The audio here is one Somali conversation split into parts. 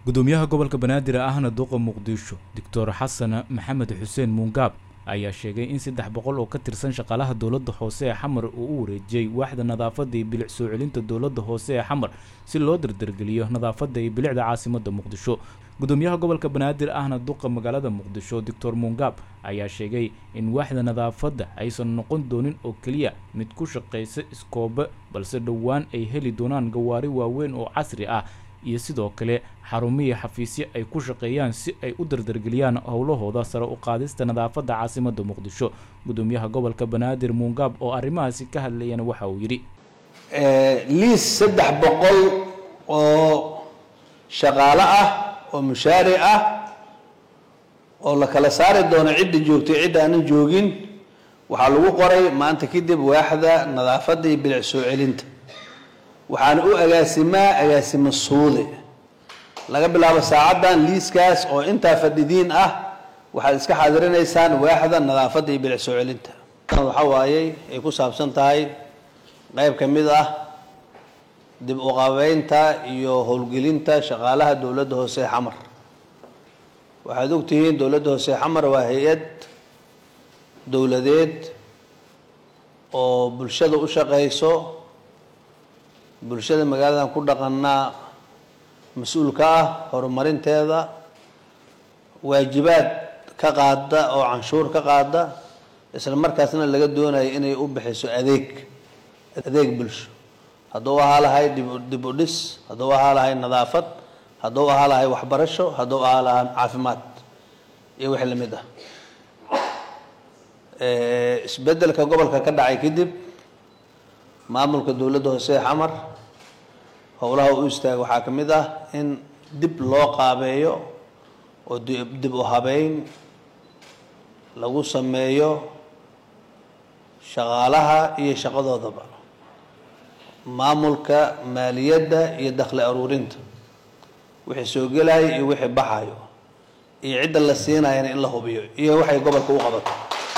gudoomiyaha gobolka banaadir ahna duqa muqdisho doctor xasan maxamed xuseen muungaab ayaa sheegay in saddex boqol oo ka tirsan shaqaalaha dowladda hoose ee xamar uu u wareejiyey waaxda nadaafadda iyo bilic soo celinta dowladda hoose ee xamar si loo dardargeliyo nadaafadda iyo bilicda caasimadda muqdisho gudoomiyaha gobolka banaadir ahna duqa magaalada muqdisho doctor muungaab ayaa sheegay in waaxda nadaafadda aysan noqon doonin oo keliya mid ku shaqaysa iskoobe balse dhowaan ay heli doonaan gawaari waaweyn oo casri ah iyo sidoo kale xarumiyi xafiisyo ay ku shaqeeyaan si ay u dardargeliyaan howlahooda sare u qaadista nadaafadda caasimadda muqdisho gudoomiyaha gobolka banaadir muungaab oo arrimahaasi ka hadlayana waxa uu yidhi liis saddex boqol oo shaqaale ah oo mushaari ah oo la kala saari doono cidda joogtay cidda aanan joogin waxaa lagu qoray maanta kadib waaxda nadaafadda iyo bilic soo celinta waxaana u agaasimaa agaasimo suude laga bilaabo saacaddan liiskaas oo intaa fadhidiin ah waxaad iska xadirinaysaan waaxda nadaafadda iyo bilic soo celinta waxa waayey ay ku saabsan tahay qayb ka mid ah dib u qabeynta iyo howlgelinta shaqaalaha dowladda hoose ee xamar waxaad ogtihiin dowladda hoose ee xamar waa hay-ad dowladeed oo bulshada u shaqayso bulshada magaaladan ku dhaqanaa mas-uul ka ah horumarinteeda waajibaad ka qaada oo canshuur ka qaada isla markaasna laga doonayo inay u bixiso adeeg adeeg bulsho hadduu ahaa lahay dib u dhis hadduu ahaa lahay nadaafad hadduu ahaa lahay waxbarasho hadduu ahaa lahaa caafimaad iyo wixii lamid ah isbedelka gobolka ka dhacay kadib maamulka dowladda hoose ee xamar howlaha u istaaga waxaa ka mid ah in dib loo qaabeeyo oo dib u habeyn lagu sameeyo shaqaalaha iyo shaqadoodaba maamulka maaliyadda iyo dakhli aruurinta wixii soo gelaayo iyo wixii baxayo iyo cidda la siinayana in la hubiyo iyo waxay gobolka u qabato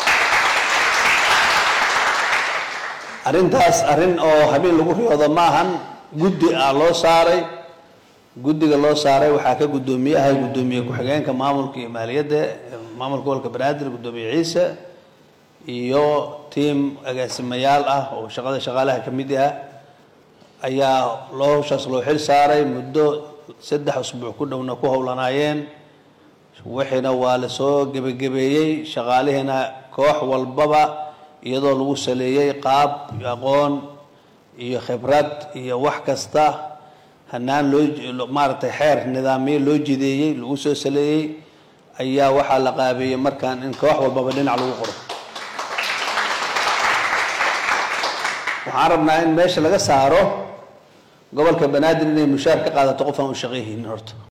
arrintaas arrin oo habeen lagu riyoodo maahan guddi ah loo saaray guddiga loo saaray waxaa ka guddoomiyaha guddoomiye ku-xigeenka maamulka iyo maaliyadda maamulka gobolka banaadir guddoomiye ciise iyo tiam agaasimayaal ah oo shaqada shaqaalaha ka mid ah ayaa loo hawshaas loo xil saaray muddo saddex usbuuc ku dhowna ku howlanaayeen wixiina waa lasoo gebagabeeyey shaqaalihiina koox walbaba iyadoo lagu saleeyey qaab aqoon iyo khibrad iyo wax kasta hanaan loo maaragtay xeer nidaamiye loo jideeyey lagu soo saleeyey ayaa waxaa la qaabeeyey markaan in koox walbaba dhinac lagu qoro waxaan rabnaa in meesha laga saaro gobolka banaadir inay mushaar ka qaadato qof aan u shaqayhaynin horta